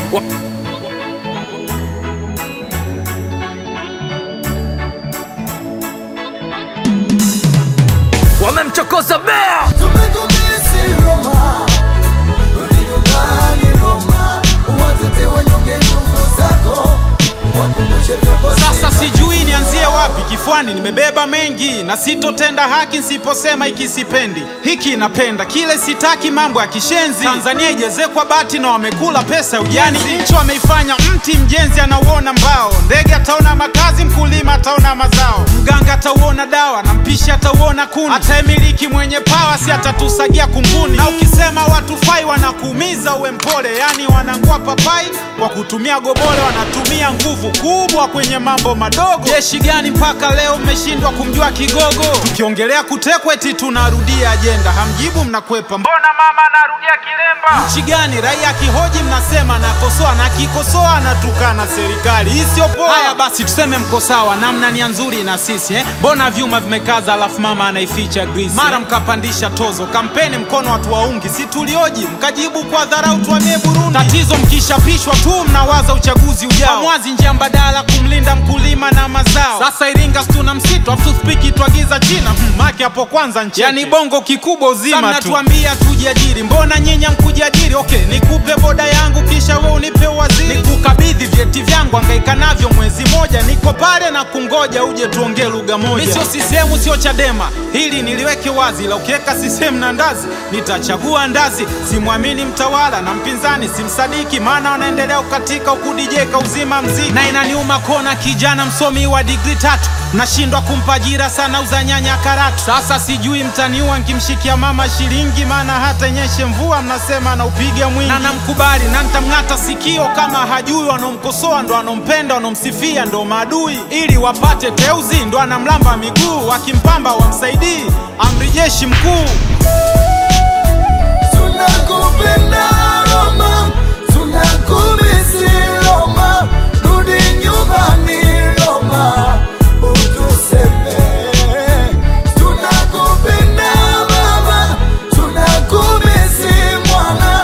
Wamemchokoza bea Tumekumisi Roma, rudi nyumbani Roma, uwatete wanyonge ndugu zako, wakumbushe vyapo Sasa sijui nianzie wapi, kifuani nimebeba mengi, na sitotenda haki nsiposema hiki sipendi, hiki napenda, kile sitaki, mambo ya kishenzi. Tanzania ijezekwa bati na wamekula pesa ya ujani, nchi wameifanya mti, mjenzi anauona mbao, ndege ataona makazi, mkulima ataona mazao, mganga atauona dawa na mpishi atauona kuni, ataemiliki mwenye pawa si atatusagia kunguni. Na ukisema watu fai wanakuumiza, uwe mpole, yani wanangua papai kwa kutumia gobole, wanatumia nguvu kubwa kwenye mambo madogo. Jeshi gani mpaka leo mmeshindwa kumjua kigogo? Tukiongelea kutekwa eti tunarudia ajenda, hamjibu mnakwepa. Mbona mama anarudia kilemba? Nchi gani raia akihoji mnasema nakosoa, na akikosoa anatukana serikali. Hii sio poa. Haya basi tuseme mko sawa, namna nia nzuri na sisi eh? Mbona vyuma vimekaza alafu mama anaificha grisi? Mara mkapandisha tozo, kampeni mkono watu waungi, si tulioji mkajibu kwa dharau, tuamie Burundi. Tatizo mkishapishwa tu mnawaza uchaguzi ujao, mwazi njia mbadala kumlinda mkulima na mazao. Sasa Iringa tuna msitu afu toothpick twagiza China hmm, make hapo kwanza nchi yani bongo kikubwa uzima tu. Mnatuambia tujiajiri, mbona nyenya mkujiajiri? Okay, nikupe boda yangu kisha we unipe waziri, nikukabidhi vyeti vyangu angaika navyo mwezi moja, niko pale na kungoja uje tuongee lugha moja. Mi sio CCM sio Chadema, hili niliweke wazi, la ukiweka CCM na ndazi nitachagua ndazi. Simwamini mtawala na mpinzani simsadiki, maana wanaendelea kukatika huku DJ kauzima mziki, na inaniuma kona kijana msomi wa digri tatu nashindwa kumpa ajira sana uza nyanya karatu. Sasa sijui mtaniua nkimshikia mama shilingi, maana hata nyeshe mvua mnasema anaupiga mwingi, na namkubali na ntamng'ata sikio kama hajui. Wanaomkosoa ndo wanaompenda, wanaomsifia ndo maadui, ili wapate teuzi ndo anamlamba miguu, wakimpamba wamsaidii amri jeshi mkuu. Tunakupenda Roma, tunakumisi Roma, rudi nyumbani Roma, utuseme. Tunakupenda mama, tunakumisi mwana,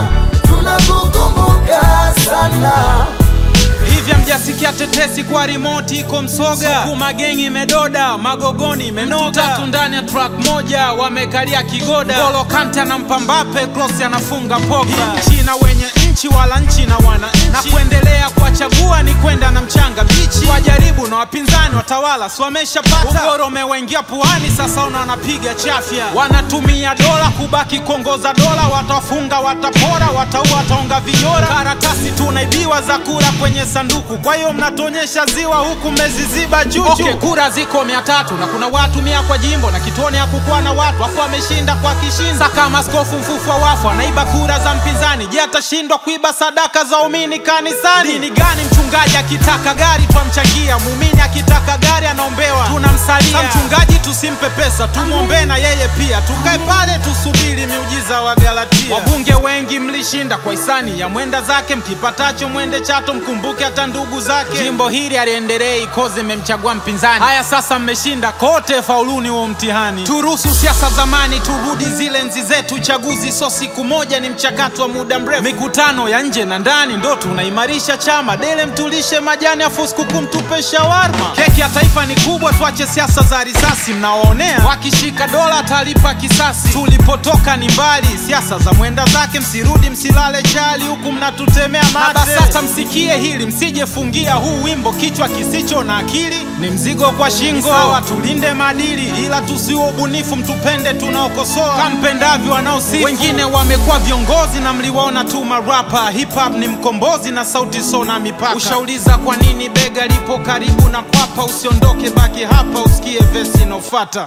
tunakukumbuka sana. Hivya mjasikia tetesi kwa rimoti iko Msoga, Sukuma gengi imedoda, Magogoni imenoga, tatu ndani ya track moja wamekalia kigoda, Golo Kante anampa Mbappe, Kroos anafunga Pogba. Nchi na wenye nchi wala nchi na wananchi, na kuendelea kuwachagua ni kwenda na mchanga bichi, wajaribu na wapinzani watawala si wameshapata, ugoro umewaingia puani, sasa ona wanapiga chafya, wanatumia dola kubaki kuongoza dola, watafunga watapora, wataua wataonga vijora, karatasi tunaibiwa za kura kwenye sanduku, kwa hiyo mnatuonyesha ziwa huku mmeziziba juju. Okay, kura ziko mia tatu na kuna watu mia kwa jimbo na kituoni hakukuwa na watu afu ameshinda kwa kishindo. Sasa kama askofu mfufwa wafu anaiba kura za mpinzani, je, atashindwa kuiba sadaka za umini kanisani? Dini gani mchungaji akitaka gari twamchangia, muumini akitaka gari anaombewa tunamsalia? Sa mchungaji tusimpe pesa, tumwombee na yeye pia, tukae pale tusubiri miujiza wa Galatia. Wabunge wengi mlishinda kwa hisani ya mwenda zake, mkipatacho mwende Chato, mkumbuke hata ndugu zake. Jimbo hili aliendelei koze mmemchagua mpinzani. Haya sasa mmeshinda kote, fauluni huo mtihani. Turuhusu siasa zamani, turudi zile enzi zetu. Chaguzi so siku moja, ni mchakato wa muda mrefu. Mikutano ya nje na ndani ndo tunaimarisha chama. Dele mtulishe majani, afu sikukuu mtupe shawarma. Keki ya taifa ni kubwa, tuache siasa za risasi. Mnawaonea wakishika dola, atalipa kisasi. Tulipotoka ni mbali, siasa za mwenda zake. Msirudi msilale chali, huku mnatutemea mate. Na BASATA msikie hili, msijefungia huu wimbo kichwa kisicho na akili ni mzigo kwa shingo. Sawa, tulinde maadili, ila tusiwe ubunifu, mtupende tunaokosoa kampendavyo wanaosi. Wengine wamekuwa viongozi na mliwaona tu marapa. Hip hop ni mkombozi na sauti sona mipaka. Ushauliza kwa nini bega lipo karibu na kwapa? Usiondoke, baki hapa usikie vesi inaofata.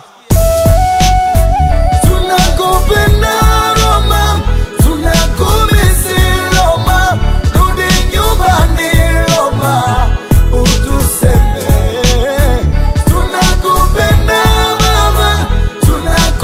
Tunakupenda Roma, tunakumisi Roma, rudi nyumbani Roma, utuseme. Tunakupenda mama,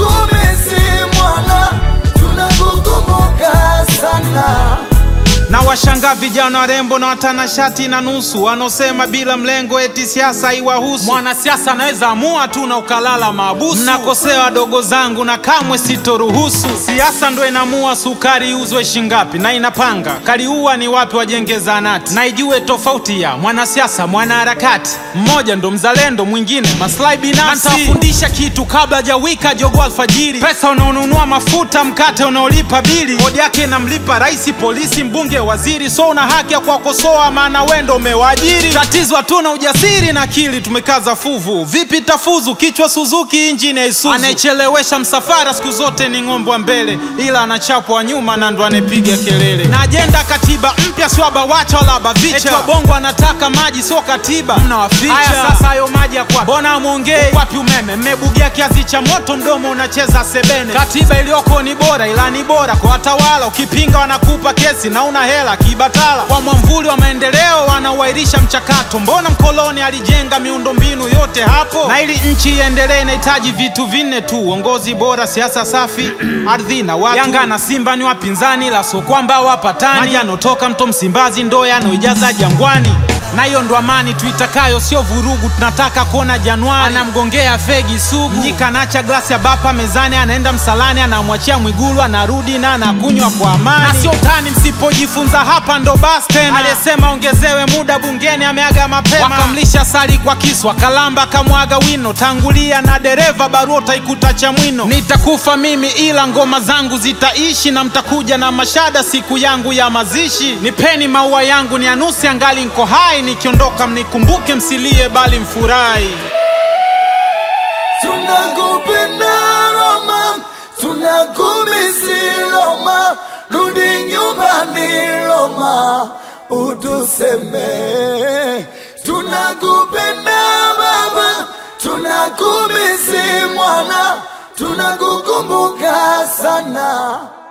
tunakumisi mwana, tunakukumbuka sana. na Niliwashangaa vijana warembo na watanashati na nusu wanaosema bila mlengo eti siasa haiwahusu. Mwanasiasa anaweza amua tu na ukalala maabusu. Mnakosea wadogo zangu na kamwe sitoruhusu. Siasa ndo inamua sukari iuzwe shingapi na inapanga kaliua ni wapi wajenge zahanati, na ijue tofauti ya mwanasiasa mwanaharakati. Mmoja ndo mzalendo, mwingine maslahi binafsi. Nitawafundisha kitu kabla hajawika jogo alfajiri. Pesa unaonunua mafuta, mkate unaolipa bili, kodi yake inamlipa rais, polisi, mbunge, waziri. So una haki ya kuwakosoa, maana wendo umewaajiri. Tatizo hatuna ujasiri na akili, tumekaza fuvu. Vipi tafuzu? Kichwa Suzuki, injini ya Isuzu. Anayechelewesha msafara siku zote ni ng'ombe wa mbele, ila anachapwa nyuma na ndo anayepiga kelele. Na ajenda katiba mpya sio abawacha wala abavicha. Eti wabongo anataka maji sio katiba, mnawaficha. Haya sasa, hayo maji ya kwapi? Mbona mwongei? Wapi umeme? Mmebugia kiasi cha moto, mdomo unacheza sebene. Katiba iliyoko ni bora, ila ni bora kwa watawala. Ukipinga wanakupa kesi na una hela kibatala. Kwa mwamvuli wa maendeleo wanauahirisha mchakato. Mbona mkoloni alijenga miundombinu yote hapo? Na ili nchi iendelee inahitaji vitu vinne tu: uongozi bora, siasa safi, ardhi na watu. Yanga na Simba ni wapinzani, la so kwamba wapatani. Maji yanotoka mto Msimbazi ndo yanoijaza Jangwani na hiyo ndo amani tuitakayo, sio vurugu. Tunataka kuona Januari anamgongea fegi sugu, Mnyika anaacha glasi ya bapa mezani, anaenda msalani, anamwachia Mwigulu, anarudi na anakunywa kwa amani. Na sio utani, msipojifunza hapa ndo basi tena. Aliyesema ongezewe muda bungeni ameaga mapema, wakamlisha sali kwa kisu, akalamba akamwaga wino. Tangulia na dereva, barua utaikuta Chamwino. Nitakufa mimi ila ngoma zangu zitaishi, na mtakuja na mashada siku yangu ya mazishi. Nipeni maua yangu ni anusi, angali nko hai nikiondoka mnikumbuke, msilie bali mfurahi. Tunakupenda Roma, tunakumisi Roma, rudi nyumbani Roma, utuseme. Tunakupenda baba, tunakumisi mwana, tunakukumbuka sana.